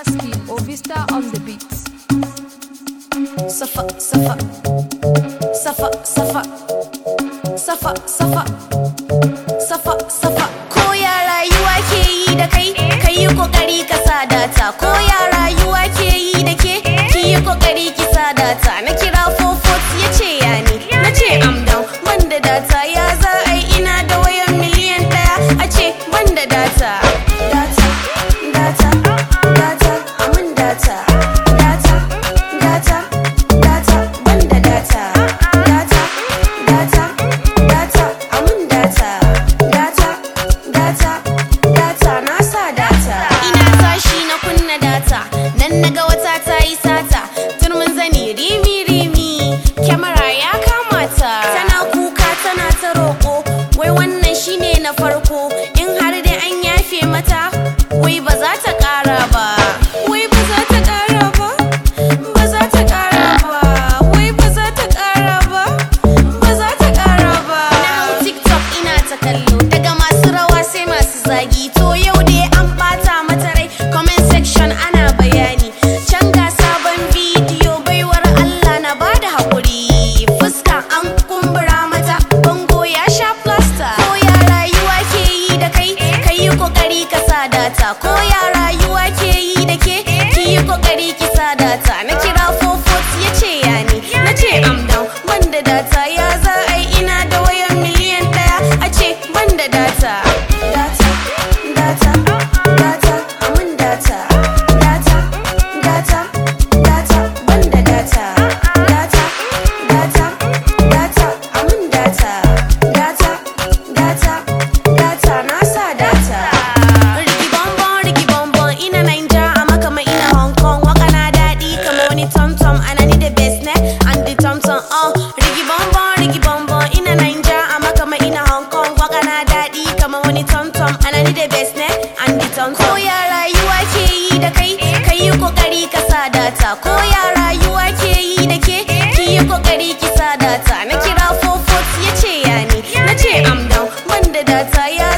Aski or Vista on the beats. Safa, safa, safa, safa, safa, safa, safa, safa. Ko ya rayuwa ke yi da kai, kai yi kokari ka sa data. Ko ya rayuwa ke yi da ke, ki yi kokari ki sa data. Na kira 440 ya ce ya ne, na ce am down, ban da data. Ya za a yi ina da wayan miliyan ɗaya, a ce ban da data. Data, data, data, amin data. Data, data, data, ban da data. Data, data, data, amin data. Data, data, data, na sa data. Ina tashi na kunna data, nan naga wata ta yi sata. Turmin zani rimi rimi, kyamara ya kamata. Tana kuka tana ta roƙo, wai wannan shine na farko. In har dai an yafe mata, wai ba za ta ƙara ba. Wai ba za ta ƙara ba. Ba za ta ƙara ba. Wai ba za ta ƙara ba. Ba za ta ƙara ba. Na hau TikTok ina ta kallo, daga masu rawa sai masu zagi. To yau dai an ɓata mata rai, comment section ana bayani. Can ga sabon bidiyo baiwar Allah na bada haƙuri. Fuska an kumbura mata, bango ya sha plaster. Ko ya rayuwa ke yi da kai, kai yi ƙoƙari ka sa data. Ko ya rayuwa ke yi da ke, ki yi ƙoƙari ki sa data. Na kira 440 ya ce ya ne, na ce am down, ban da data. Ya za a yi ina da wayan miliyan ɗaya, a ce ban da data. Data, data, data, amin data. Data, data, data, ban da data. Data, data, data, amin data. Data, data, data, na sa data. Rigi bonbon, rigi bonbon, ina Naija, amma kama ina Hong Kong. Waka na daɗi kama wani tom-tom, ana ni da best ne, and the tom-tom, uh. Rigi bonbon, rigi bonbon, ina Naija, amma kama ina Hong Kong. Waka na daɗi kama wani tom-tom, ana ni da best ne, and the tom-tom. Ko ya rayuwa ke yi da kai, kai yi kokari ka sa data. Ko ya rayuwa ke yi da ke, ki yi kokari ki sa data. Na kira 440 ya ce ya ne, na ce am down, ban da data ya